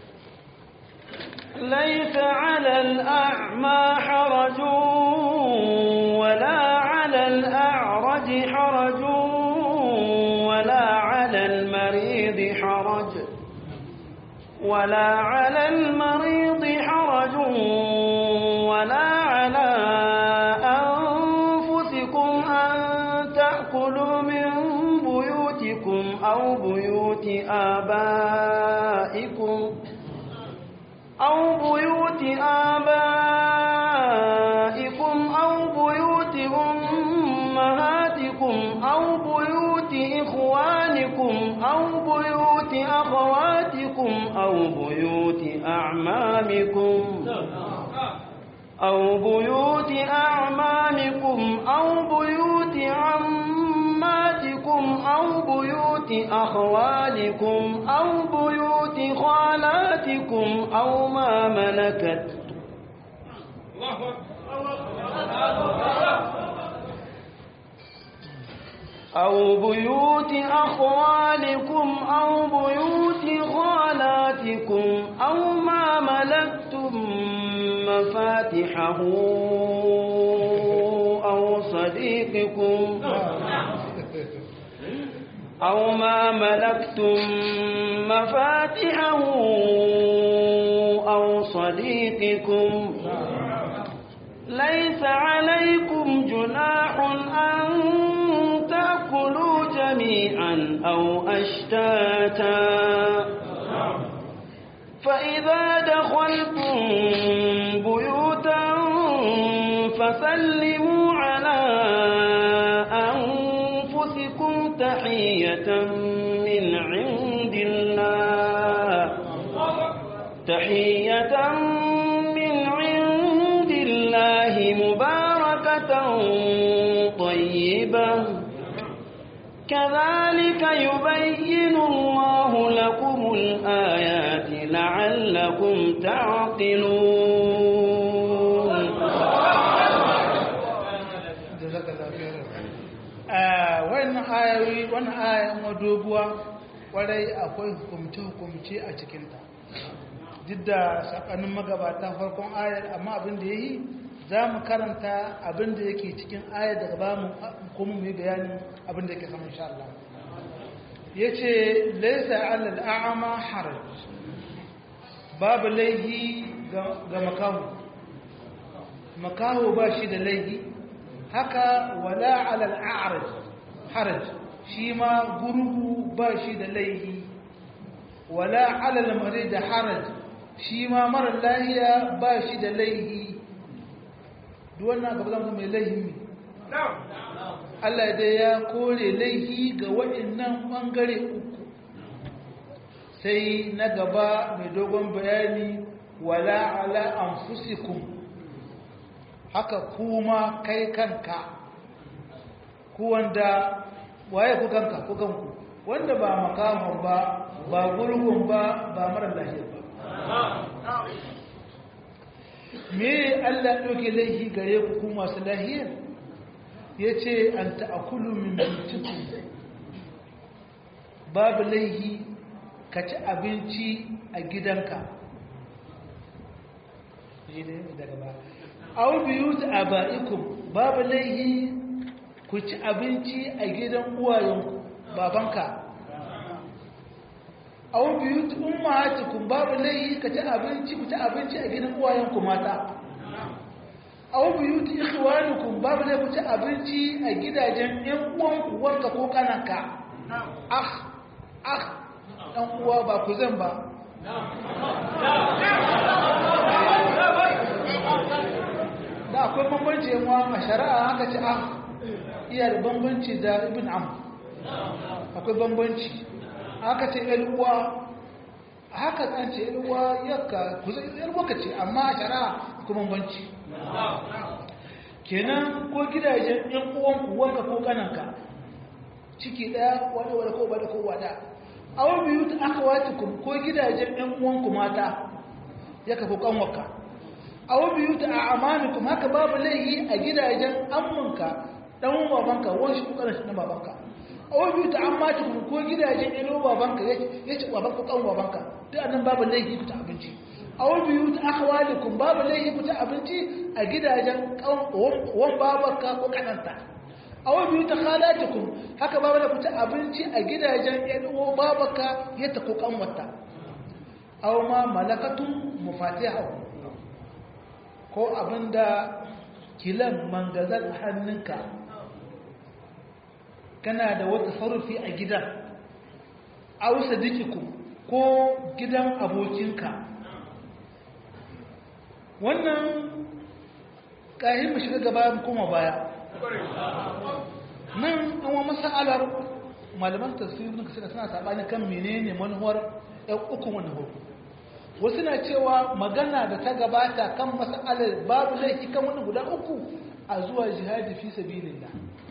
ليس على الأعمى حرج ولا على الأعرج حرج ولا على المريض حرج ولا على المريض حرج ولا على أنفسكم أن تأكلوا من بيوتكم أو بيوت آبائكم أو بيوت آبائكم أو بيوت أمهاتكم أو بيوت إخوانكم أو بيوت أخواتكم أو بيوت أعمامكم أو بيوت أعمامكم أو بيوت عماتكم أو بيوت أخوالكم أو بيوت خالاتكم أو ما ملكت أو بيوت أخوالكم أو بيوت خالاتكم أو ما ملكتم مفاتحه أو صديقكم أو ما ملكتم مفاتحه أو صديقكم ليس عليكم جناح أن تأكلوا جميعا أو أشتاتا فإذا دخلتم بيوتا فسلموا على أنفسكم تحية من عند الله تحية من عند الله مباركة طيبة كذلك يبين الله لكم الآيات لعلكم تعقلون wannan ayoyi wannan ayan doguwa kwarai akwai hukumce-hukumce a cikinta duk da sakanin magabata farkon ayar amma abin da ya yi za mu karanta abin da yake cikin ayar daga ba mu kuma mu yi bayanin abin da yake saman sha Allah ya ce laisa alal a'ama haraj babu laihi ga makaho makaho ba shi da laihi haka wala alal a'raj haraj shi ma gurgu ba shi da laihi wala alal marid haraj shi ma mara lahiya ba shi da laihi duk wannan gaba zama mai laihi ne Allah dai ya kore laihi ga waɗannan ɓangare uku sai na gaba mai dogon bayani wala ala anfusikum haka kuma kai kanka ku wanda waye ku kanka ku kanku wanda ba makaman ba ba gurgun ba ba mara lahiya ba me Allah ɗauke laifi gare ku ku masu lahiyar ya ce an ta'akulu min mutukun babu laifi ka ci abinci a gidanka au biyu ta aba'ikum babu laihi ku ci abinci a gidan uwayenku babanka au biyu ta ummahatikum babu laihi ka ci abinci ku ci abinci a gidan uwayenku mata au biyu ta ikhwanukum babu laihi ku ci abinci a gidajen yan uwanku wanka ko kananka ah ah dan uwa ba ku zan ba da akwai bambanci yanwa a shari'a haka ce ah iya da bambanci da ibn am akwai bambanci haka ce uwa haka an ce uwa yaka yalwa ka ce amma a shari'a akwai bambanci kenan ko gidajen yan uwanku wanka ko kananka ciki daya wani wani ko bada ko wada awon biyu ta aka wata ko gidajen yan uwanku mata ya kafa kanwaka awon biyu ta a amanikum haka babu laihi a gidajen amminka dan babanka wani shi kokarin shi na babanka awon biyu ta ammatikum ko gidajen ilo babanka ya ci babanka kan babanka duk annan babu laihi ku ta abinci awon biyu ta akhwalikum babu laihi ku ta abinci a gidajen wan babanka ko kananta awon biyu ta khalatikum haka babu da ku ta abinci a gidajen yan uwa babanka ya ta ko kanwata aw ma malakatun mufatihahu ko abinda kilan mangazar hannunka kana da wata sarufi a gidan ausa dikiku ko gidan abokinka wannan ƙahin mu shiga gaba kuma baya nan an wa masa'alar malaman tasirin suka suna saɓani kan menene manuwar ‘yan ukun wani hukum wasu na cewa magana da ta gabata kan mas'alar babu laifi kan wani guda uku a zuwa jihadi fi sabilillah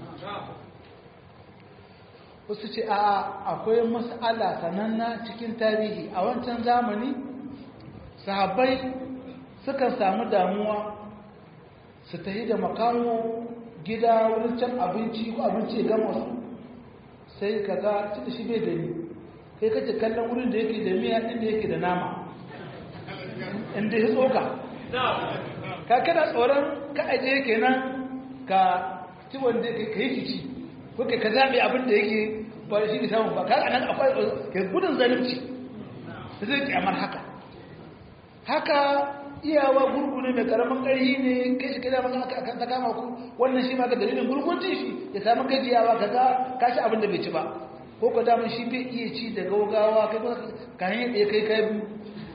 wasu ce a akwai mas'ala sananna cikin tarihi a wancan zamani sahabbai sukan samu damuwa su tafi da makamo gida wurin can abinci ko abinci ya gama su sai ka ga cikin shi bai da ni kai kace kallon wurin da yake da miya inda yake da nama inda ya tsoka ka kada tsoron ka aje kenan ka ci wanda ka yi kici ko ka zaɓe abin da yake ba shi ne samun ba ka anan akwai ka gudun zalunci da zai kyamar haka haka iyawa gurgu ne mai karamin ƙarhi ne kai shi kada maka aka ta kama ku wannan shi ma ka dalilin gurgunci shi ya samu gajiyawa ka ga ka ci abin da bai ci ba ko ka damun shi bai iya ci da gaugawa kai ka hanyar ɗaya kai kai biyu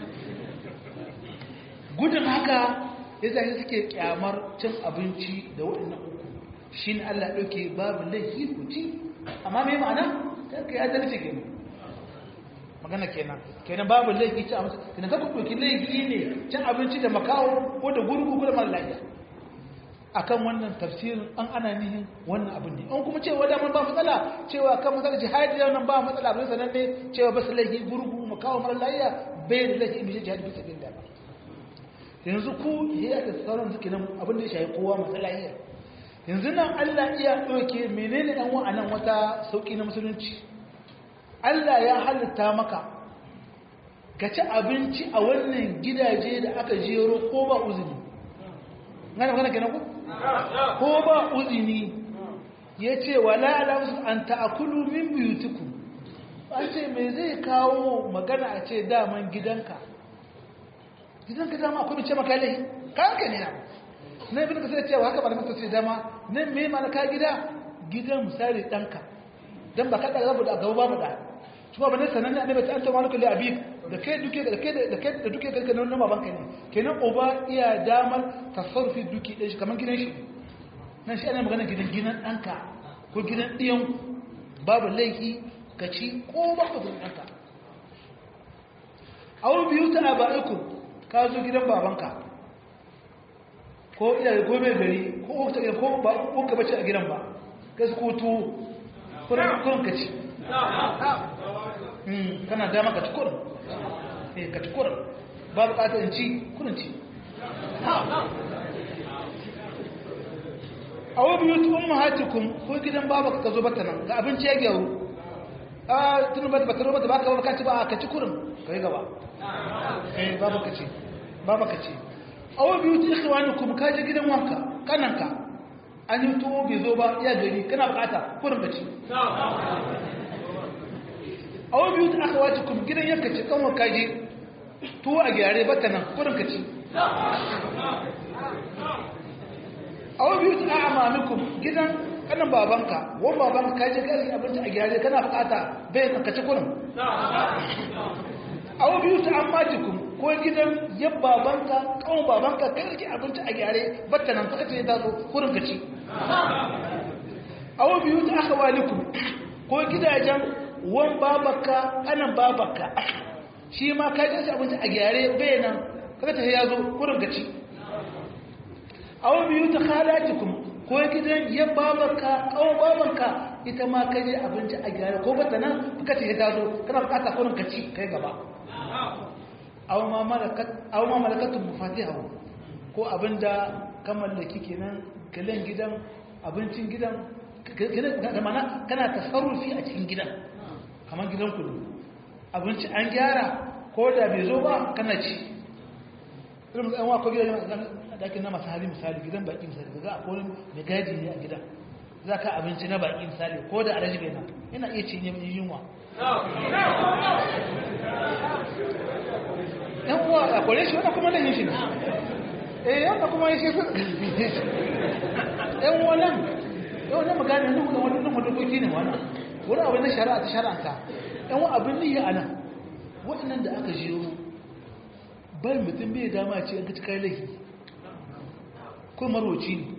gudun haka ya zai suke kyamar cin abinci da waɗannan uku shi ne Allah ɗauke babu laifi ku ci amma mai ma'ana ta ka ya zarce kenan magana kenan kenan babu laifi ci abinci kenan kaka ɗauki laifi ne cin abinci da makawo ko da gurgu ko da mara lafiya akan wannan tafsirin an ana nihin wannan abin ne an kuma cewa damar ba matsala cewa kan matsala jihadi da nan ba matsala abin sanan ne cewa ba su laifi gurgu makawo mara lafiya bai da laifi in jihadi bisa bin da ba yanzu ku ya da sauran suke nan abin da ya shayi kowa matsala iya yanzu nan Allah iya ɗauke menene ɗan wa'anan wata sauƙi na musulunci Allah ya halitta maka ka ci abinci a wannan gidaje da aka jero ko ba uzini gane magana kenan ku ko ba uzini ya ce wala alamusu an ta'akulu min biyutiku an ce me zai kawo magana a ce daman gidanka gidanka dama akwai mace maka laihi kanka ne na na ibn kasar cewa haka ba da mutum sai dama nan me mana ka gida gidan misali danka dan ba ka da rabu da gaba babu da shi ba ne sanan ne annabi ta anta malaka li abik da kai duke da kai da kai da duke kai nan baban ka ne kenan uba iya damar tasarrufi duki din shi kaman gidan shi nan shi ana magana gidan gidan danka ko gidan diyan babu laifi ka ci ko ba ka gidan danka awu biyu ta abaikum ka zo gidan babanka ko iyaye ko mai gari ko ta ko ba ko ka bace a gidan ba kai ko to kuran kuran ka ci hmm kana da maka ci kuran eh ka ci kuran ba bukatar in ci kuran ci awo biyu tu ummahatukum ko gidan baba ka zo bata nan ga abinci ya gyaru a tun ba ta taro ba ta baka ba ka ci ba ka ci kurin ka yi gaba eh ba baka ci ba baka ci awa biyu ta ikhwani kuma ka je gidan wanka kananka an yi tuwo bai zo ba ya gari kana bukata kurin ka ci awa biyu ta aka wace kuma gidan yanka ce kan wanka je tuwo a gyare bata nan kurin ka ci awa biyu ta amamikum gidan kanan babanka wani babanka ka je gari abinci a gyare kana bukata bai ka ci kurin awa biyu ta amatikum ko gidan yan babanka kawon babanka kai rike abinci a gyare batta nan suka ce ta zo kurin ka ci awa biyu ta aka walikum ko gidajen wan babanka kanan babanka shi ma ka je abinci a gyare bai nan kaga ta ya zo kurin ka ci awa biyu ta halatikum ko gidan yan babanka kawon babanka ita ma ka je abinci a gyare ko batta nan suka ce ta zo kana bukata kurin ka ci kai gaba aw ma malakatun mufatihahu ko abinda ka mallaki kenan kalan gidan abincin gidan da mana kana tasarrufi a cikin gidan kamar gidan kudu abinci an gyara ko da bai zo ba kana ci irin yan wako gidan da ake na masu hali misali gidan baki misali ga a kolin mai gaji ne a gidan za ka abinci na baki misali ko da alaji bai na yana iya cinye mai yunwa yan uwa a kore shi wanda kuma nan yin shi ne eh yanda kuma yi shi yan uwa nan yau na magana nan da wani nan dokoki ne wannan wani abin na shari'a ta shari'anta yan uwa abin niyya a nan waɗannan da aka jiyo bai mutum bai dama ce an kaci kai laifi ko marwaci ne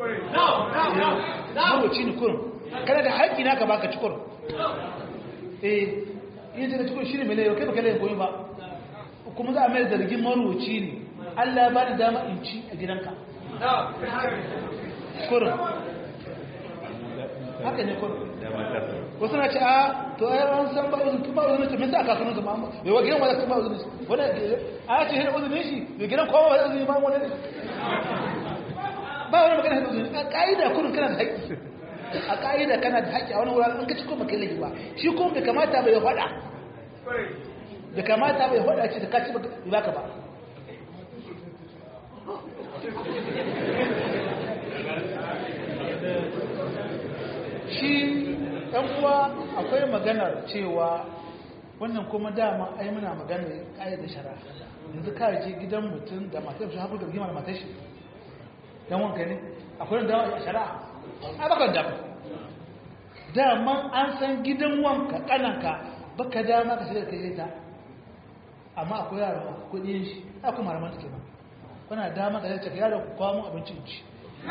marwaci ne kurum kana da haƙƙi naka baka ci kurum eh yin daga cikin shi ne mai laifin kai baka laifin koyi ba kuma za a mai zargin maroci ne Allah ba da dama in ci a gidanka kurin haka ne kurin wasu na ce a to a yawan san ba uzun kuma uzun ce min sa aka sunan zama bai wa gidan wadda kuma uzun shi wani a ce hira uzun shi bai gidan kowa wadda uzun ba wani ne ba wani magana hira uzun a ka'ida kurin kana da haƙƙi a ka'ida kana da haƙƙi a wani wuraren an ka ci kuma kai laifi ba shi kuma bai kamata bai faɗa da kamata bai faɗa ce da kaci ba ka ba shi ɗan uwa akwai maganar cewa wannan kuma dama ai muna maganar ƙayyar da shara yanzu ka je gidan mutum da matar shi haku da rigima da matar shi dan wanka ne akwai dama a shari'a a bakar dama dama an san gidan wanka kananka baka dama ka shiga kai ta amma akwai yara kudin shi a kuma ramar take ba kuna dama ka zai yaro ku kawo mun abincin ci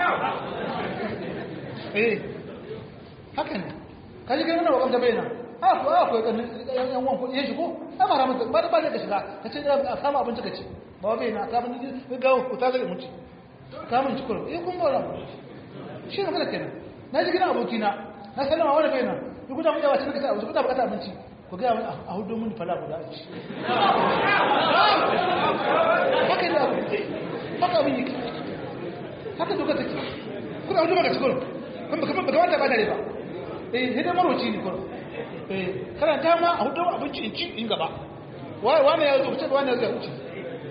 eh haka ne ka ji gani na wakon da bayyana a ko a ko yan wan kudin shi ko a mara masa ba da ba da ka shiga ka ce a samu abinci ka ci ba bai na ka bin ga ku ta zai muci ka mun ci kuro eh kun ba ramu shi ne kada kenan na ji gina abokina na sallama wani bayyana duk da mun yawa cikin ka ta abinci ku ta bukata abinci ku gaya wani a hudu mun fala guda a ci haka da abu haka abin yake haka doka take kuna hudu maka cikin kuma kamar ba kamata ba da ba eh hidan maroci ne kuma eh karanta ma a hudu abinci in ci in gaba wani ya zo kuce wani ya zo kuce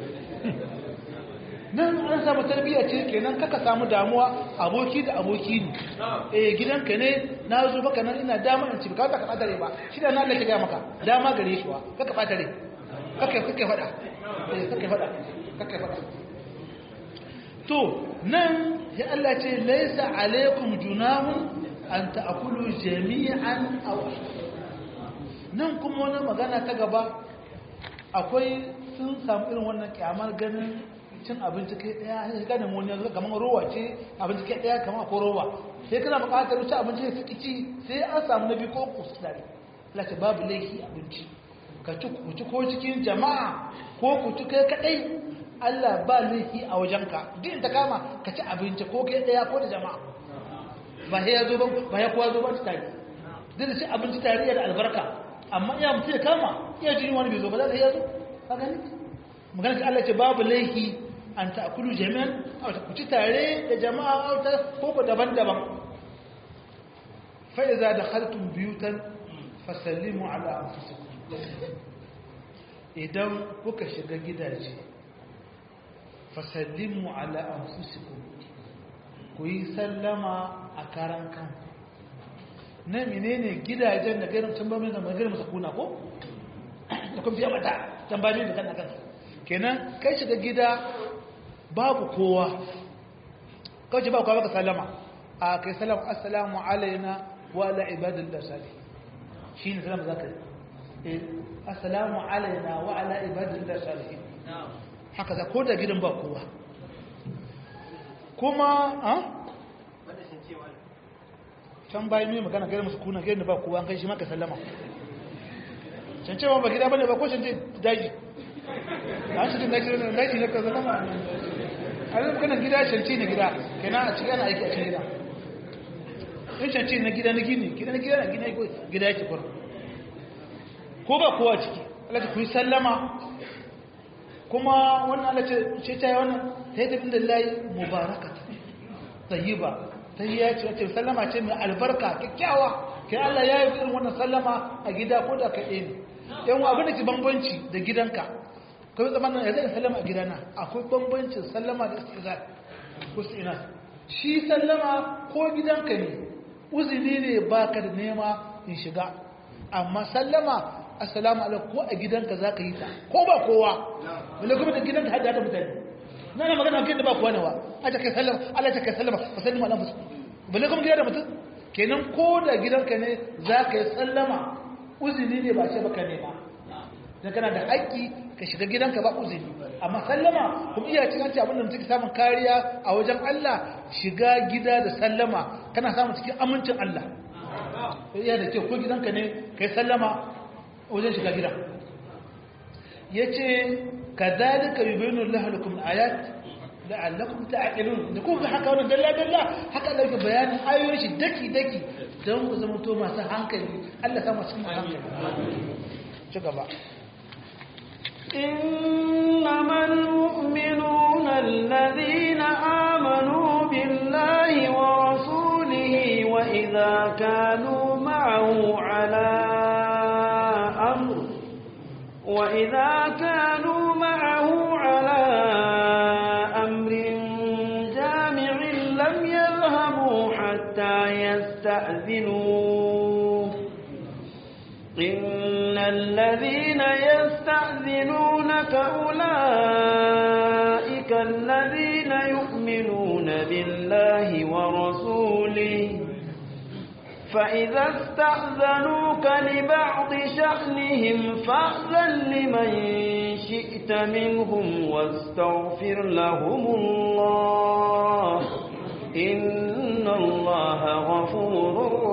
nan an samu tarbiyya ce kenan kaka samu damuwa aboki da aboki ne eh gidanka ne na zo baka nan ina dama in ci ka ka bata ba shi da na Allah ya ga maka dama gare shi wa kaka bata rai kaka kaka fada eh kaka fada kaka fada to nan ya Allah ce laysa alaikum junahun an ta'kulu jami'an aw nan kuma wani magana ta gaba akwai sun samu irin wannan kyamar ganin cin abinci kai daya sai ga da wani yanzu kamar rowa ce abinci kai daya kamar ko rowa sai kana buƙatar ci abinci sai ki ci sai an samu nabi ko ku tare lace babu laifi abinci ka ci ku ci ko cikin jama'a ko ku ci kai kadai Allah ba laifi a wajenka duk ta kama ka ci abinci ko kai daya ko da jama'a ba sai ya zo ba ba ya kowa zo ba tare duk da ci abinci tare da albarka amma iya mutum ya kama iya jini wani bai zo ba za ka iya zo ka gani magana ce Allah ce babu laifi an ta'kulu jami'an aw ku ci tare da jama'a aw ta ko ko daban-daban fa idza dakhaltum buyutan fasallimu ala anfusikum idan kuka shiga gidaje fasallimu ala anfusikum ku yi sallama a karan kanku na menene gidajen da gairin can bamin da magarin masa kuna ko da kuma fiye mata can bamin da kan kanka kenan kai shiga gida babu kowa kawai ba kowa baka sallama a kai sallama assalamu alaina wa ala ibadillah salih shi ne sallama zaka yi assalamu alaina wa ala ibadillah salih haka za ko da gidan ba kowa kuma a can bayan mai magana gairar masu kuna gairar da ba kowa an kai shi maka sallama can cewa ba gida ba ne ba ko can ce daji an shi daji ne daji ne ka sallama a yi magana gida shanci na gida kenan a cikin ana aiki a cikin gida in shanci na gida na gini gida na gida na gina gida yake kwaro ko ba kowa ciki alaƙa ku yi sallama kuma wannan alaƙa ce ta yi wannan ta yi tafi da layi mubarakata tayyiba ta yi ya ce wace sallama ce mai albarka kyakkyawa kai Allah ya yi irin wannan sallama a gida ko da kaɗe ne yan abin da ke bambanci da gidanka kawai zamanin ya zai sallama a gidana akwai bambancin sallama da istizar ko ina shi sallama ko gidanka ne uzuri ne baka da nema in shiga amma sallama assalamu alaikum ko a gidanka za ka yi ta ko ba kowa wale kuma da gidanka hada da mutane na na magana gidan da ba kowa ne wa a ta kai sallama Allah ta kai sallama ba sallama ala musu balle kuma gidan da mutum kenan ko da gidanka ne za ka yi sallama uzuri ne ba ce baka nema dan kana da haƙƙi ka shiga gidanka ba uzuri amma sallama kuma iya cin hanci abinda mutum ke samun kariya a wajen Allah shiga gida da sallama kana samun cikin amincin Allah iya da kyau ko gidanka ne ka yi sallama wajen shiga gida ya ce ka zalika yi bayanin lahalukum ayat la'allakum ta'qilun da kuka haka wannan dalla dalla haka Allah yake bayanin ayoyin shi daki daki don ku zama to masu hankali Allah sa masu hankali ci gaba إنما المؤمنون الذين آمنوا بالله ورسوله وإذا كانوا معه على أمر وإذا كانوا معه على أمر جامع لم يذهبوا حتى يستأذنوه إن الذين يستأذنونك أولئك الذين يؤمنون بالله ورسوله فإذا استأذنوك لبعض شأنهم فأذن لمن شئت منهم واستغفر لهم الله إن الله غفور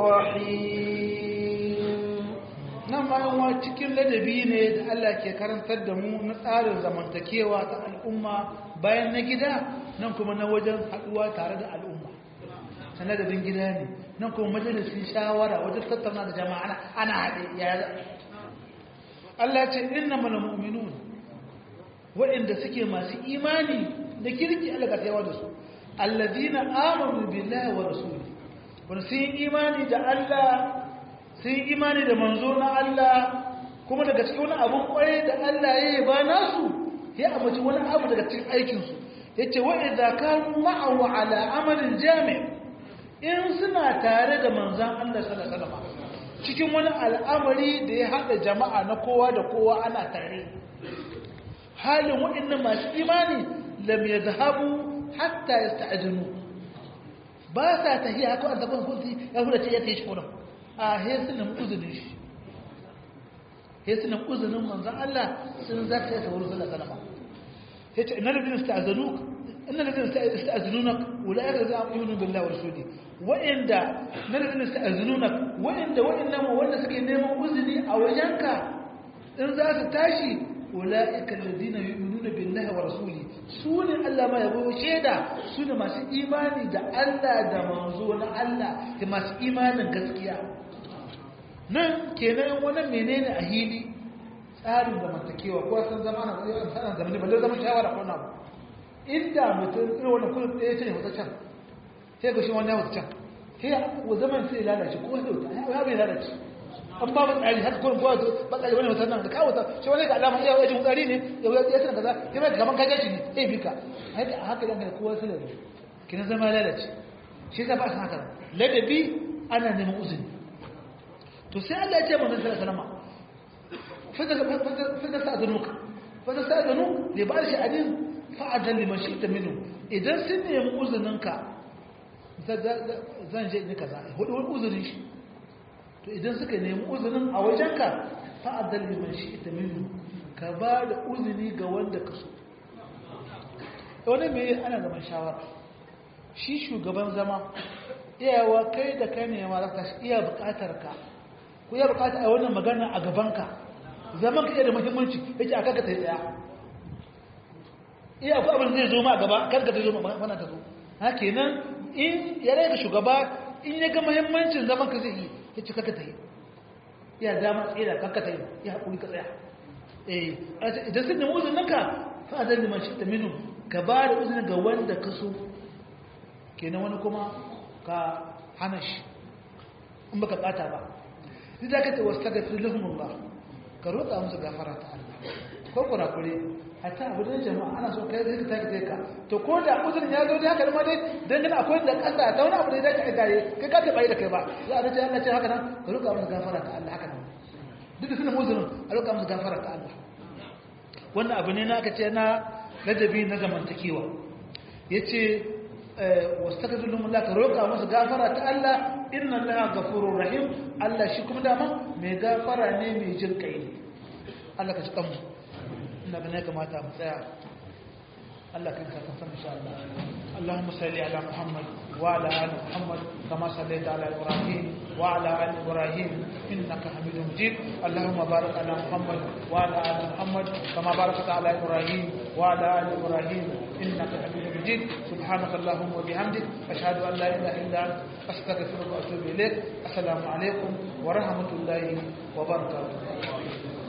رحيم nan bayan wa cikin ladabi ne da Allah ke karantar da mu na tsarin zamantakewa ta al'umma bayan na gida nan kuma na wajen haɗuwa tare da al'umma ta ladabin gida ne nan kuma majalisun shawara wajen tattauna da jama'a ana haɗe ya Allah ce inna mana mu'minun waɗanda suke masu imani da kirki Allah ka tsayawa da su allazina amanu billahi wa rasuli wani sun yi imani da Allah sun yi imani da manzo na Allah kuma daga cikin wani abun kwarai da Allah ya yi ba nasu ya amince wani abu daga cikin aikinsu ya ce wa'iza kanu ma'ahu ala amalin jami' in suna tare da manzan Allah sallallahu cikin wani al'amari da ya haɗa jama'a na kowa da kowa ana tare halin waɗannan masu imani lam yadhhabu hatta yasta'dinu ba sa tahiya haka an tabbata kunti ya huda ce ya tayi shi kuma a hesunan uzunin shi hesunan uzunin manzan Allah sun zarta ya saurin sallar salama ya ce ina da bin sta'azanuk ina da bin sta'azanunak wula'ar da za a yi bin lawar su ne wa'inda na da bin sta'azanunak wa'inda wa'inda ma wanda suke neman uzuni a wajenka in za su tashi ula'ikan ladina yu'minuna billahi wa rasuli su ne Allah ma yabo shaida su ne masu imani da Allah da manzo na Allah da masu imanin gaskiya nan kenan wannan menene a hili tsarin zamantakewa ko san zama ana sanan zamani balle zaman shawara ko na inda mutum irin wannan kullum ɗaya ce ne wata can sai ga shi wani ya wata can sai wa zaman sai lalace ko da wata ya bai lalace an ba mu tsari haka kurin kowa ba tsari wani mutum nan da kawo ta shi wani ga alama iya wajen tsari ne ya wuya ya sanar kaza ya mai gaban kajan shi ne ya bi ka haka haka dan kowa su da kina zama lalace shi yasa ba su haka ladabi ana neman uzuri to sai Allah ya ce manzon sallallahu alaihi wasallam fa da sa'adunuka fa da sa'adunu li ba shi adin fa adan liman shi'ta minhu idan sun nemi uzurinka zan je ni kaza hudu wani uzurin shi to idan suka nemi uzurin a wajenka fa adan liman shi'ta minhu ka ba da uzuri ga wanda ka so wani me ana zaman shawara shi shugaban zama iyawa kai da kai ne ma zaka iya bukatar ka ku iya bukatar a wannan magana a gabanka zaman ka iya da muhimmanci yake aka ka tsaye tsaya iya ku abin zai zo ma a gaba kar ka zai zo ma wannan ta zo ha kenan in ya rage shugaba in ya ga muhimmancin zaman ka zai yi ya ci kaka tsaye iya dama tsaye da kaka tsaye ya haƙuri ka tsaya eh idan sun nemi uzurin ka fa zan liman shi ta minu ka ba da uzurin ga wanda ka so kenan wani kuma ka hana shi in baka bata ba ni da kace wastaghfir lahum Allah ka roƙa musu gafara ta Allah ko kurakure hatta abu da jama'a ana so kai zai ka take ka to ko da uzurin ya zo dai haka ma dai dan gana akwai da kasa da wani abu da zai ka gare kai ka bai da kai ba za a ce Allah ce haka nan ka roƙa musu gafara ta Allah haka nan duk da sunan uzurin a roƙa musu gafara ta Allah wannan abu ne na aka ce na ladabi na zamantakewa yace واستغفر لهم الله كروكا musu gafara ta Allah inna Allah ghafurur rahim Allah shi kuma dama mai gafara ne mai jin kai ne Allah ka ci kanmu ina ga ne kamata mu tsaya Allah kan ka san insha Allah اللهم صل على محمد وعلى ال محمد كما صليت على ابراهيم وعلى ال ابراهيم انك حميد مجيد اللهم بارك على محمد وعلى ال محمد كما باركت على ابراهيم وعلى ال ابراهيم انك حميد مجيد سبحانك اللهم وبحمدك اشهد ان لا اله الا انت استغفرك واتوب اليك السلام عليكم ورحمه الله وبركاته